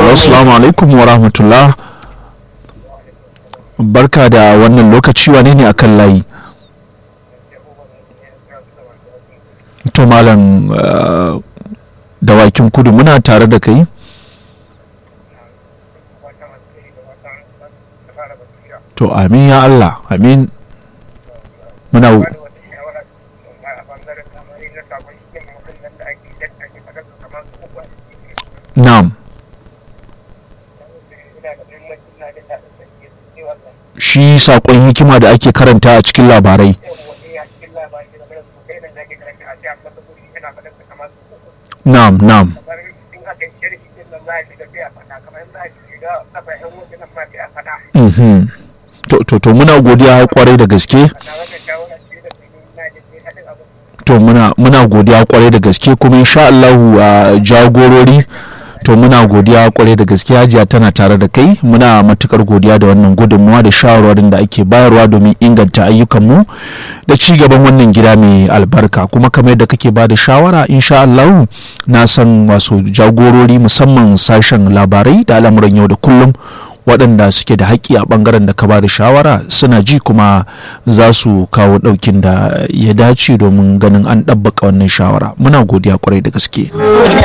assalamu alaikum wa rahmatullah barka da wannan lokaci wane ne akan layi to malam uh, dawakin kudu muna tare da kai to amin ya Allah amin muna na'am shi saƙon hikima da ake karanta a cikin labarai na'am na'am Mhm. to to to muna godiya kwarai da gaske to muna muna godiya kwarai da gaske kuma insha Allahu a jagorori to muna godiya kwarai da gaske hajiya tana tare da kai muna matukar godiya da wannan gudunmuwa da shawarwarin da ake bayarwa domin inganta ayyukanmu da ci gaban wannan gida mai albarka kuma kamar yadda kake ba da shawara insha Allahu na san wasu jagorori musamman sashen labarai da al'amuran yau da kullum waɗanda suke da haƙƙi a ɓangaren da ka ba da shawara suna ji kuma za su kawo ɗaukin da ya dace domin ganin an ɗabbaka wannan shawara muna godiya kwarai da gaske